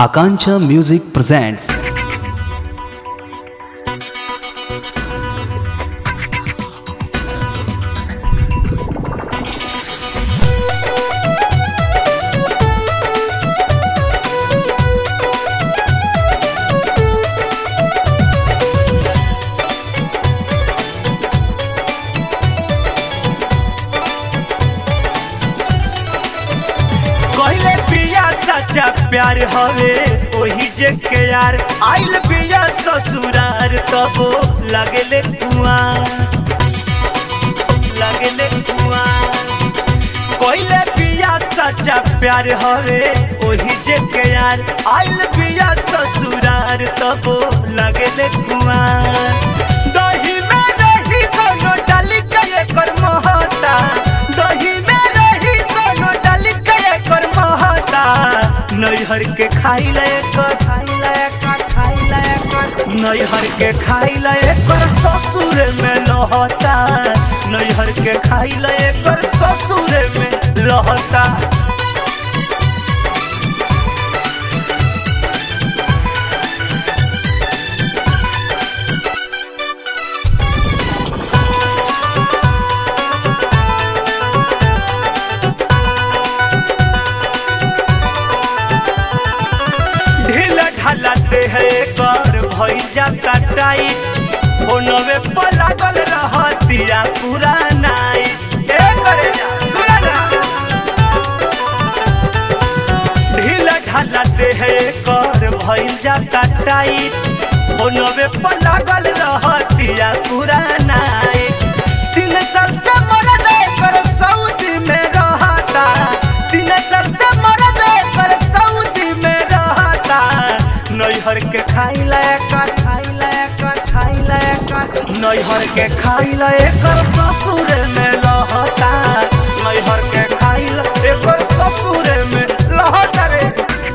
Akancha Music presents कहले पिया सच्चा प्यार हवे ओही जे के यार आइल पिया ससुरार तबो लगले कुआं लगले कुआं कहले पिया सच्चा प्यार हवे ओही जे के यार आइल पिया ससुरार तबो लगले कुआं दही में रही कोनो डाली के एकर महता दही में रही कोनो डाली के एकर महता नैहर के खाई ले कर खाई ले कर खाई ले कर नैहर के खाई ले कर ससुर में लहता नैहर के खाई ले कर ससुर में लहता ढील ढालते है कर भइल जाता टाइट फोनवे पर लागल रहतिया पूरा नाइट ए करे जा सुना ना ढील ढालते है कर भइल जाता टाइट फोनवे पर लागल रहतिया पूरा नाइट तीन साल से मरद कर सऊदी में रहता तीन साल से मरद कर सऊदी में रहता नैहर के खाई लायक खाई लायक खाई लायक नैहर के खाई लायक ससुर में लहता नैहर के खाई लायक ससुर में लहता रे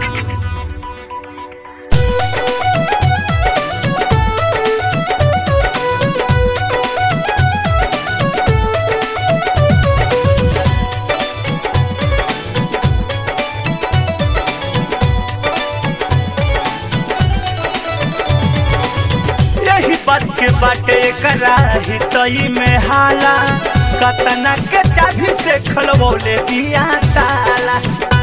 यही बात के बाटे कराही तई में हाला कतना के चाभी से खलबोले दिया ताला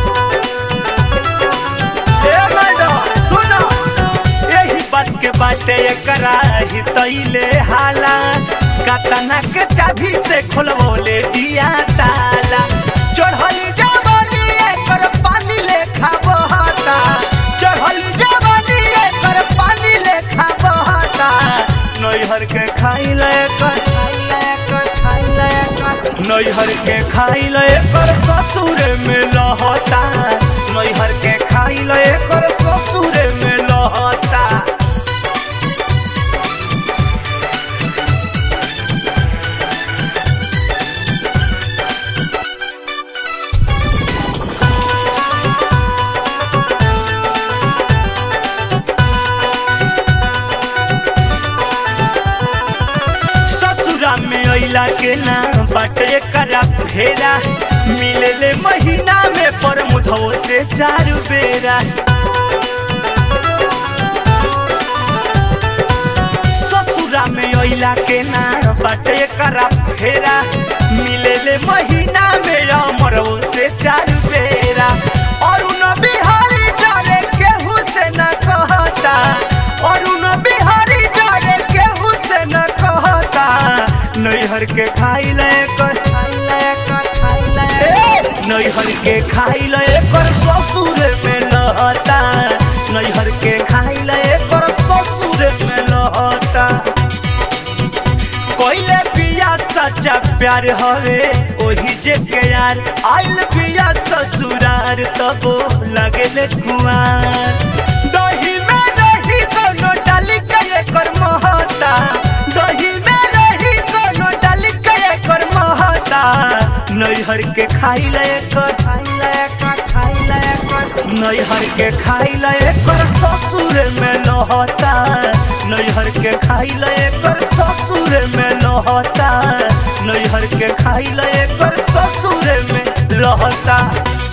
ए मैडम सुनो यही बात के बाटे कराही तई ले हाला कतना के चाभी से खोलबोले दिया ताला चढ़ली जवानी एकर पानी लेखा बहता चढ़ली जवानी एकर पानी लेखा बहता नैहर के खाई लेकर खाई लेकर खाई लेकर नैहर के खाई लेकर ससुर में लहता नैहर के खाई लेकर ससुर में लहता ससुरा में अइला के ना बाटे करा फेरा मिलले महीना में पर मुधो से चार बेरा ससुरा में अइला के ना बाटे करा फेरा मिलले महीना में अमरो से चार बेरा और उन बिहारी डरे केहू से न कहता और उन बिहारी डरे केहू से न कहता नैहर के खाई ले कर खाई ले कर खाई ले नैहर के खाई ले कर ससुर में लहता नैहर के खाई ले कर ससुर में लहता कोइले पिया सच्चा प्यार हवे ओही जे के यार आइल पिया ससुरार तबो लगले कुआर दही में रही कोनो डाली के एकर महता दही में रही कोनो डाली के एकर महता नैहर के खाई ले कर खाई ले कर खाई ले कर नैहर के खाई ले कर ससुर में लहता नैहर के खाई ले कर ससुर में लहता नैहर के खाई ले कर ससुर में लहता